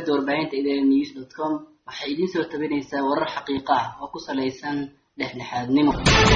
shabakada warbaahinta idn news dot com waxay idiin soo tabinaysaa warar xaqiiqo ah oo ku salaysan dhexdhexaadnimo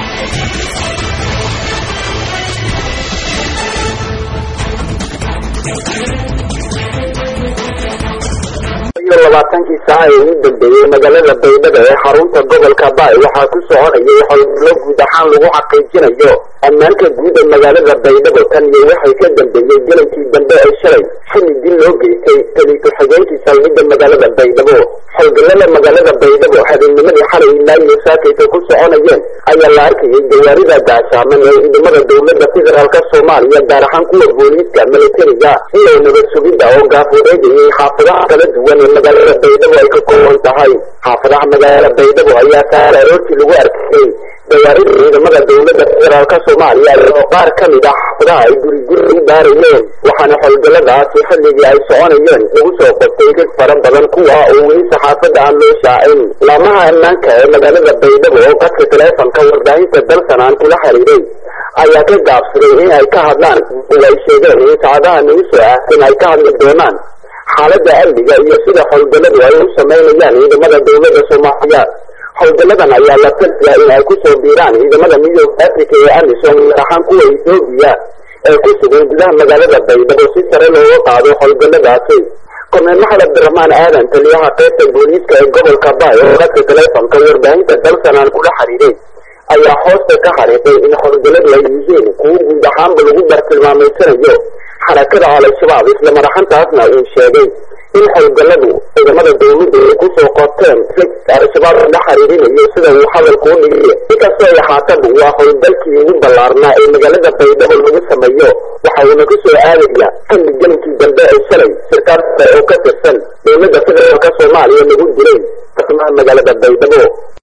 iyo labaatankii saaca ee ugu dambeeyey magaalada baydhabo ee xarunta gobolka baay waxaa ku soconayay howlgallo guud ahaan lagu xaqiijinayo ammaanka guud ee magaalada baydhabo tan iyo waxay ka dambeeyey gelankii dambe ee shalay xili dil loo geystay tali ku-xigeenkii saldhigga magaalada baydhabo howlgallada magaalada baydhabo habeennimadii xalay ilaa iyo saakayka ku soconayeen ayaa la arkayay gawaarida gaashaaman ee ciidamada dowladda federaalka soomaaliya gaar ahaan kuwa booliiska milatariga iyo nabad sugidda oo gaafureegayay xaafadaha kala duwan ee magaalada baydhabo ay ka kooban tahay xaafadaha magaalada baydhabo ayaa saar aroortii lagu arkayay gawaarida ciidamada dowladda federaalka soomaaliya oo qaar ka mid ah xaafadaha ay guri guri u baarayeen waxaana howlgalladaasi xilligii ay soconayeen lagu soo qabtay rag fara badan kuwa oo weli saxaafadda aan loo shaacin laamaha ammaanka ee magaalada baydhabo oo qadka taleefonka warbaahinta dalsan aan kula xiriiray ayaa ka gaabsaday in ay ka hadlaan oo ay sheegeen in saacadaha nagu soo aahsan ay ka hadli doonaan xaaladda amniga iyo sida howlgalladu ay u samaynayaan ciidamada dowladda soomaaliya howlgalladan ayaa la filaya in ay kusoo biiraan ciidamada midooda africa ee amisom gaar ahaan kuwa ethoobiya ee ku sugan gudaha magaalada baydhabo si sare looga qaado howlgalladaasi korneel maxamed abdiraxmaan aadan taliyaha qaybta booliiska ee gobolka baay oo qadka taleefonka warbaahinta dalsan aan kula xiriiray ayaa hoosta ka xariiqay in howlgalladu ay yihiin kuwo guud ahaanba lagu bartilmaamaysanayo xarakada al-shabaab isla madaxantaasna uu sheegay in howlgalladu ciidamada dowladda ay kusoo qorteen al-shabaab la xiriirinayo sida uu hadalku u dhigay inkastoo ay ahaataba waa howlgalkii ugu ballaarnaa ee magaalada baydhabo lagu sameeyo waxa uuna ku soo aadaya xilli gelinkii dambe ee shalay shirkaad oo ka tirsan dowladda federaalka soomaaliya lagu dilay kasmaha magaalada baydhabo